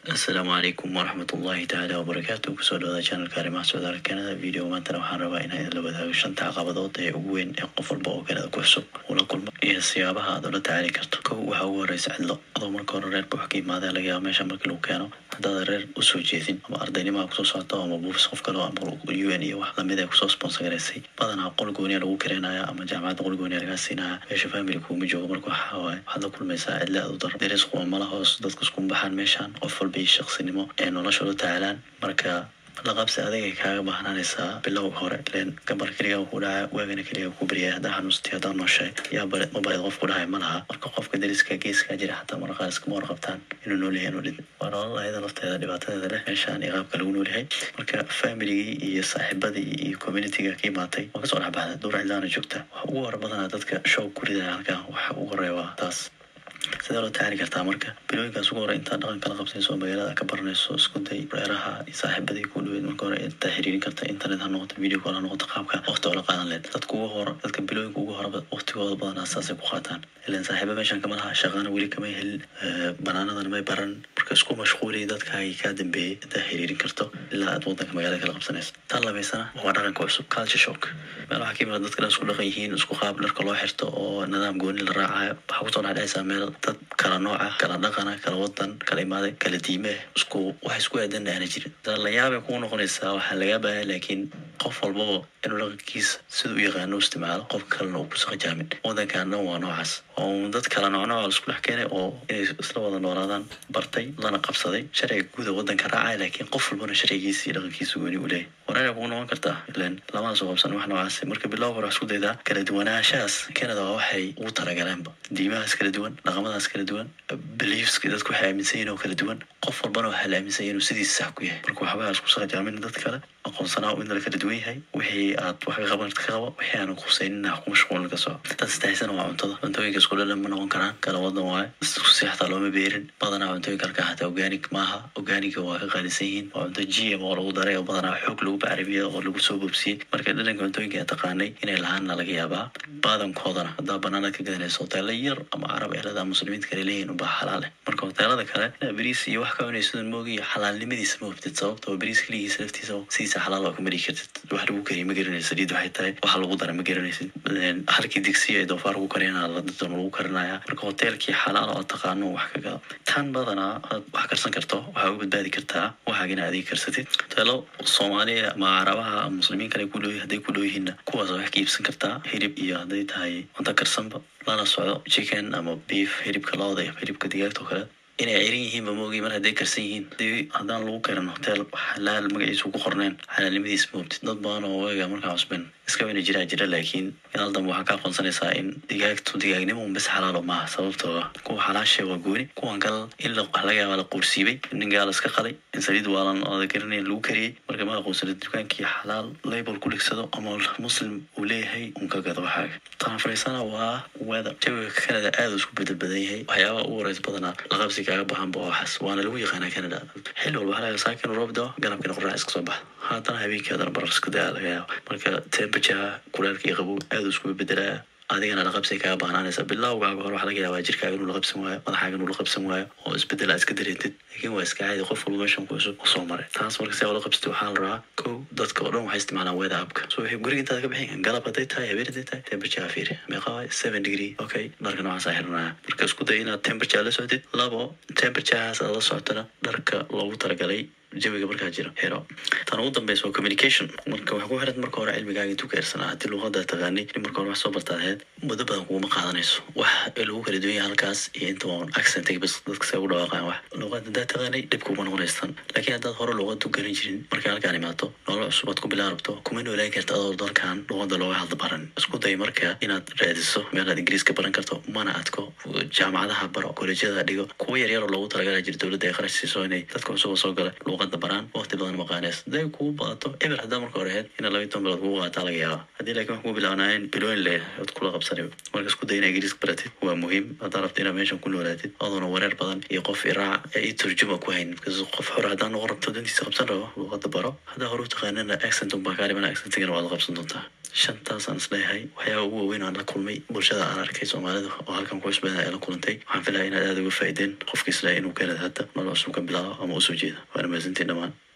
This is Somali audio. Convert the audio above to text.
asalaamu calaykum waraxmat ullahi tacaala wabarakaatu kusoo dhawaada channelka arrimaha socdaala kanada video maantana waxaan rabaa inaan la wadaago shanta caqabadood ee ugu weyn ee qof walba oo kanada ku cusub ula kulma iyo siyaabaha aad ula tacaali karto kow waxaa ugu horeysa cidlo adoo marka hore reerka wax ka imaadee laga yaaba meesha markii lagu keeno haddaada reer usoo jeedin ama ardaynimaha kusoo socoto ama buufis qof kale ama u n iyo wax lamid ay kusoo sponsor garaysay badanaa qol gooniya lagu kareenaya ama jaamacadda qol gooniya lagaa siinaya meesha family kuuma joogo marka waxaa waaye waxaad la kulmaysaa cidla aad u daro deris kuma mala hoos dadka iskuma baxaan meeshaan qof walba iyo shaqsinimo ee nolosha ula tacaalaan marka laqabsi adigay kaaga baahnanaysaa bilow hore len gabar keliga ku dhaca waagana keliga ku baryay haddaa xanuusti haddaa nooshay yaa bare ma bareed qof ku dhahay ma laha marka qofka dariska geeskaa jira xataa marka qaar iskama warqabtaan inuu nool yahay inuu dhid waa nolol ayada lafteeda dhibaatadeeda leh meeshaan iyo qaabka lagu nool yahay marka familigii iyo saaxiibadii iyo communityga ka imaatay waa kasoo dhex baxda duur cidlaana joogta waxa ugu hore badanaa dadka show ku ridaya halkan waxa ugu horeeya waa taas sidee loo tacaali kartaa marka bilooyinkaas ugu hore intaa dhaqan kala qabsanayso oo magaalada ka baranayso isku day reeraha iyo saaxiibadii ku dhaweyd marka hore intaa xiriirin karta internet ha noqoto video call ha noqoto qaabka waqti oo la qaadan leed dadka ugu hore dadka bilooyinka ugu horeba waqtigooda badanaa saasay ku qaataan ilan saaxiiba meeshan kama laha shaqaana weli kamay helin banaanadan may baran marka isku mashquuliya dadkaagii kaa dambeeyey intaa xiriirin karto ilaa aad wadanka magaalada kala qabsanayso tan labaysana waa dhaqanka cusub culture shock meel waxaa ka imaada dadka dhan isku dhaqan yihiin isku qaab dharka loo xirto oo nidaam gooni la raacayo waxaa kusoo dhexdhexaysaa meel dad kala nooca kala dhaqana kala wadan kala imaada kala diime isku wax isku aadan aana jirin la yaabay kugu noqonaysaa waxaa lagaa baahaya laakiin qof walbaba inuu dhaqankiisa sida u yaqaano u isticmaalo qofka kalena uu kusa qajaamin wadankan dhan waa noocaas oo dad kala noocnooca laisku dhex keenay oo inay isla wada noolaadaan bartay lana qabsaday sharciga guuda wadanka raacaya laakiin qof walbana sharcigiisa iyo dhaqankiisa gooni u leeyahy wareera kugu noqon kartaa ilan lamada soo qabsan wax noocaas marka bilow hore wax isku daydaa kala duwanaanshahaas canada waa waxay ugu talagaleenba diimahaas kala duwan dhaqamadaas kala duwan beliefska dadku waxay aaminsan yihin oo kala duwan qof walbana waxaa la aaminsan yahay inuu sidiisa sax ku yahay marka waxbaa isku saqajaamin dad kale aqoonsanaa in la kala duwan yahay wixii aad wax ka qaban ka qabo wixii aanan khusaynin ha ku mashquulin ka soco tan saddexisana waa cuntada cuntooyinka isku dhalan ma noqon karaan kala wadan waayo isku si xataa looma beerin badanaa cuntooyinka halkaa xataa organic maaha organiga waa ka qaalisan yihiin waa cunto g m oo lagu daray oo badanaa xoog lagu bacrimiya oo lagu soo bobsiyey marka dhalanka cuntooyinka aan taqaanay inay lahaanna laga yaabaa badankoodana haddaa banaanad ka gadanayso hoteelo yar ama carab ehelada muslimiinta kale leeyihin unbaa xalaale marka hoteelada kale inaa beriis iyo wax ka cunaysadan moogiyo xalaalnimadiisa ma hubtid sababta oo beriis keligiisa laftiisa sidiisa xalaal waa ka mari kartid wax lagu kariya ma garanaysid saliid waxay tahay waxa lagu dara ma garanaysid halkii digsiya ee doofaar lagu kariyana ladadon lagu karinaya marka hoteelkii xalaal oo taqaano wax ka gado tan badanaa aad wax karsan karto waxaa uga badbaadi kartaa waxaaga inaad adiga karsatid hoteelo soomaaliya ama carabaha ama muslimiin kale ku dhow hadday ku dhow yihiinna kuwaas wax ka iibsan kartaa hilib iyo hadday tahay cunto karsanba lana socdo chicken ama beef hilibka looda iyo hilibka digaagta oo kale inay cirin yihiinba moogi mar hadday karsan yihiin hadii haddaan lagu karin hotel xalaal magaciisu ku qorneen xalaalnimadiis ma hubtid dad badan oo waga markaa cusben iska wayna jiraa jira laakiin inaal dambe waxaa ka aqoonsanaysaa in digaagtu digaagnimo un bis xalaalo maaha sababtoo ah kuwa xalaasha waa gooni kuwan kale in laga yaaba la quursiibay nin gaala iska qalay in saliid waalan ooda garanayn lagu kariyey marka ma aqoonsanid dukaankii xalaal label ku dhigsado ama muslim uu leeyahay un ka gado waxaaga tan fariisana waa weather jawiga canada aada isku bedel badan yahay waxyaabaha ugu horeys badanaa laqabsi kaaga bahanba waxaas waana lagu yaqaanaa canada xilli walba waxaa laga saakin roob dao galabkina qorax iska soo baxa haddana habeenkii haddana barar isku daa laga yaaba marka temperature kulaalka iyo qabow aada iskuga bedelaa adigana laqabsi kaaga baahnaanaysa bilowgaaga hore waxaa laga yaabaa jirkaaga inuu la qabsan waayo madaxaaga inuu la qabsan waayo oo isbedel aad iska dareentid laakiin waa iska caadi qof walba meeshan ku cusub u soo maray taas marka si aa ula qabsatid waxaa la rabaa kow dadka oo dhan waxay isticmaalaan weather appka so waxay guriga intaad ka bixin galab hadday tahay habeen hadday tahay temperature fiiri meeqa waay seven degree okay dharka noocaas aa xiranaya marka isku day inaad temperature la socdid labo temperaturehaas aad la socotana dharka loogu talagalay jawiga markaa jiro xiro tan ugu dambeysa waa communication marka waxaa ku xiran marka hore cilmigaaga intuu ka ersanaa haddii luuqada taqaanay in marka hore wax soo bartaad ahayd muddo badan kuguma qaadanayso wax lagu kala duwan yahay halkaas iyo inta on accentiga bas dadka say ugu dhawaaqaan wax luuqada haddaad taqaanay dhib kuma noqonaystan laakiin haddaad hore luuqada u garan jirin markay halkaan imaato nolol cusub aad ku bilaa rabto kuma noolaan karta adoo dalkan luuqada looga hadla baran isku day marka inaad raadiso meelaad ingiriiska baran karto mana adko jaamacadaha baro kolejyada dhigo kuwa yaryar oo loogu talagala jira dowladda ay kharash siiso inay dadka cusub oo soo gala luuqada baraan waqti badan maqaanees haday kugu badato eber haddaa marka hore ahayd inaad labayi toban bilood kugu qaataa laga yaaba haddii laakiin wax kugu bilaabnaayeen bilooyin le ood kula qabsanay marka isku day inaa ingiriiska baratid waa muhiim haddaa rabta inaad meeshan ku noolaatid adoona wareer badan iyo qof iraac ee i turjuma ku hayn because qof hore haddaa noqon rabto dantiisa qabsan rabo luuqada baro haddaa hore u taqaanana accent unbaa kaa dhimana accentigana waad la qabsan doontaa shantaasaan isleeyahay waxyaaba ugu waaweyn aan la kulmay bulshada aan arkay soomaalida oo halkan ku cusbeen ay la kulantay waxaan filaya inaad aada uga faa'iideen qofka isleeyahay inuu kanada hadda nolol cusub ka bilaabo ama usoo jeeda waana mahadsantiin dhammaan